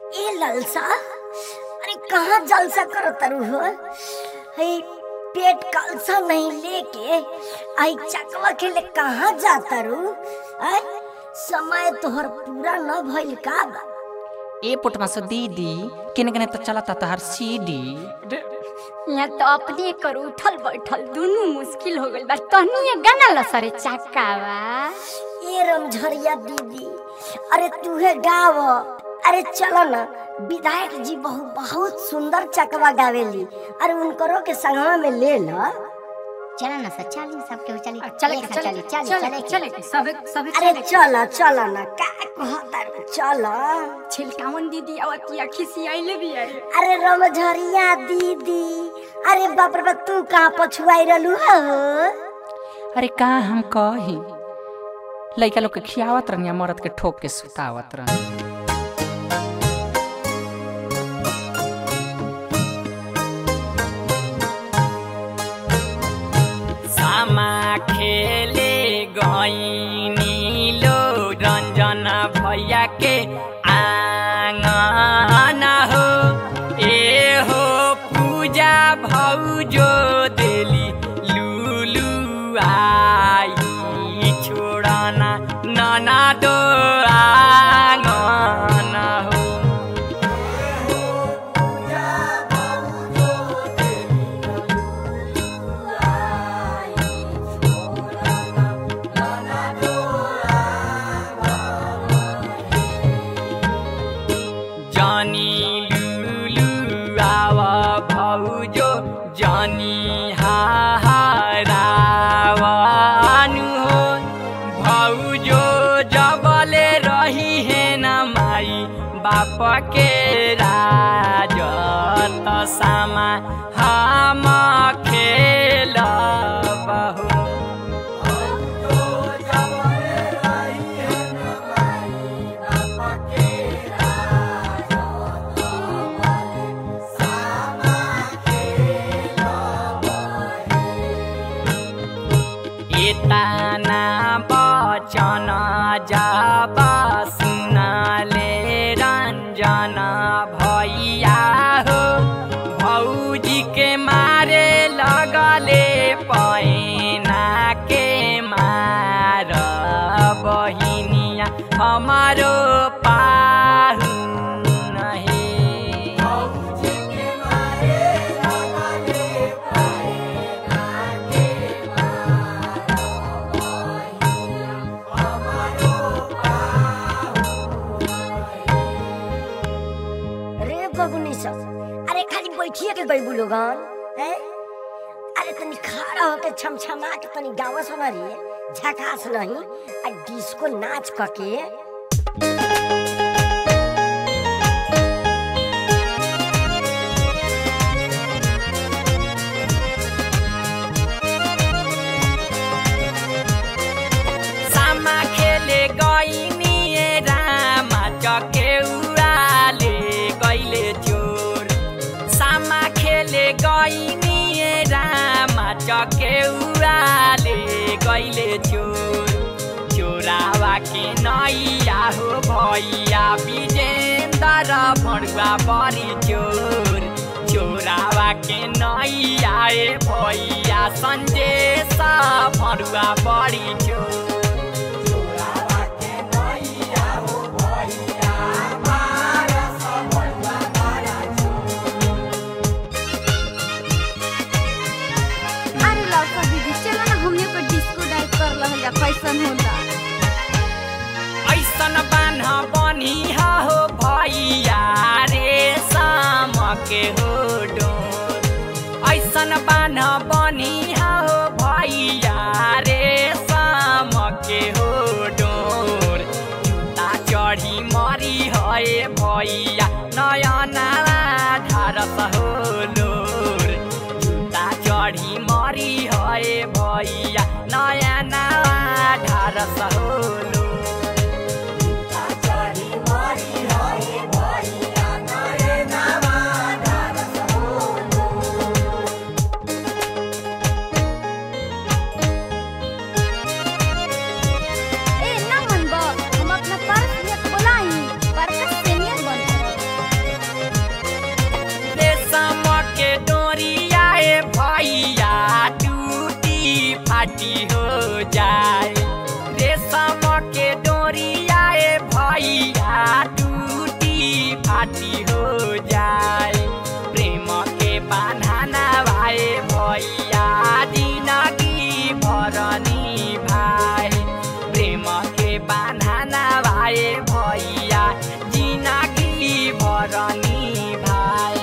ए ललसा अरे कहाँ जलसा करो तरु हो हे पेट कलसा नहीं लेके आई चकवा के ले कहाँ जाता रू आय समय तोहर पूरा न भइल का बा ए पुटमा से दीदी किने किने तो चलता तहर सीडी यहाँ तो अपने कर उठल बैठल दोनों मुश्किल हो गइल बा तहनी ये गाना ला सरे चक्कावा ए रमझरिया दीदी अरे तूहे गाव अरे चलो ना विधायक जी बहु बहुत सुंदर चकवा गावेली अरे उनकरो के संगवा में ले ल चला ना सर चली सबके चली चले एक साथ चले चली चली चले चले के सबे सबे अरे चले चल चल ना का कहता रे, चल छिलकावन दीदी आवतिया खिसी आइले भी अरे अरे रमझरिया दीदी अरे बाप रे बाप तू कहाँ पछुआई रहलू हो अरे का हम कही लइका लोग के खियावत रहनी मरद के ठोक के सुतावत रहनी सामा खेले गईनी लो रंजन भैया के आंगन हो ए हो पूजा भौजो देली लुलु आई छोड़ना नना दो आंगन हो जानी लुलु आवा भौजो जानी हाहारावानु हो भौजो जबले रही है न माई बाप के राज त सामा हम खेल बहु एताना बचन जब सुनले रञ्जन भैया हो भौजी के मारे लगले पैना के मार बहिनिया हमारो पाहु नहे रे बबुनी सब अरे खाली बैठिए के गई लोगन हैं अरे तनी खड़ा होके छमछमा के तनी गावा सुना रे झकास नहीं आ डिस्को नाच कके सामा खेले गइनी रामा चकेउराले गइले चोर सामा खेले गइनी रामा चकेउराले गइले चोर चोरावा के नैया हो भैया विजेन्द्र भणुआ बरी चोर चोरावा के नैया ए भैया सन्देश भणुआ बरी चोर अरे लौका दीदी चलो ना हमने को डिस्को डाइट कर लहल जा कैसन होला ऐसन बान्ह बनिहा हो भैया रे साम के हो डोर ऐसन बान्ह बनिहा हो भैया रे साम के हो डोर जुत्ता चढी मरी है भैया नयना ढारस हो लोर जुत्ता चढी मरी है भैया नयना ढारस हो लोर ए ना मन बा हम अपना पर्स में खोलाई पर्स सीनियर बन माटी हो जाए प्रेम के बान्हाना भाए भैया जिनगी भरनी भाई प्रेम के बान्हाना भाए भैया जिनगी भरनी भाई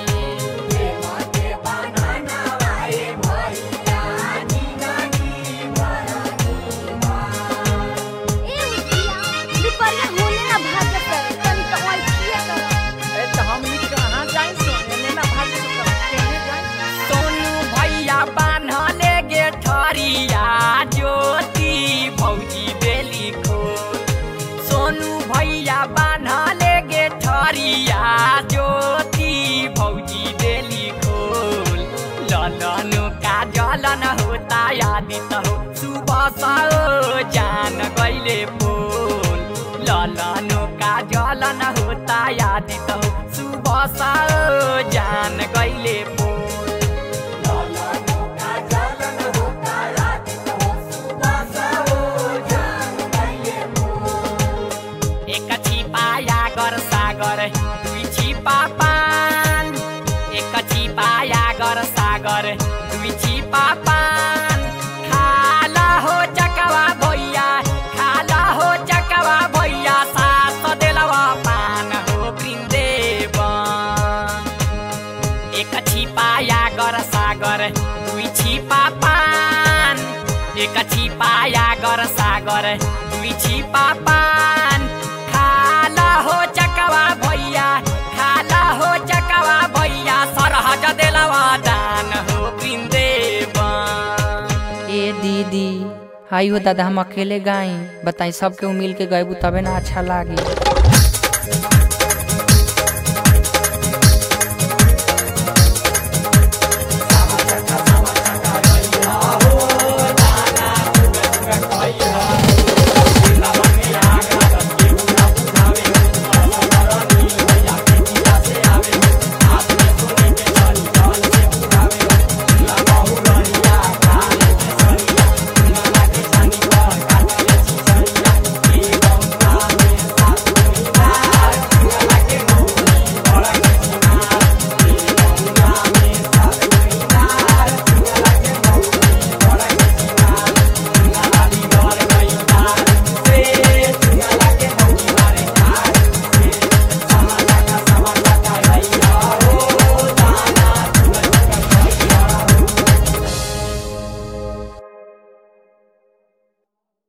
ए उठिया दुपहरिया होने ना भाग कर तनी तो ओइ किए कर ए तो हम ई कहां जाई सोने ना भाग केने जाई सोनू भैया बान्हले गे ठरिया ज्योति भौजी बेली खोल सोनू भैया बान्हले गे ठरिया ज्योति भौजी बेली खोल ललनु का जलन होता यादित हो सुबह साओ जान गैले पोल ललनु का जलन होता यादित हो सुबह साओ जान गैले पोल एक छिपाया गर सागर दुई छिपा पान एक छिपाया गर सागर दुई छिपा पान खाला हो चकवा भैया खाला हो चकवा भैया सात देलवा पान हो वृन्देवन एक छिपाया गर सागर दुई छिपा पान एक छिपाया गर सागर दुई छिपा पान खाला हो चकवा भैया खाला हो चकवा भैया सरहज देलवा दान हो वृन्देवन ए दीदी हाई हो दादा हम अकेले गाई बताई सबके मिल के गएबू तबे ना अच्छा लागी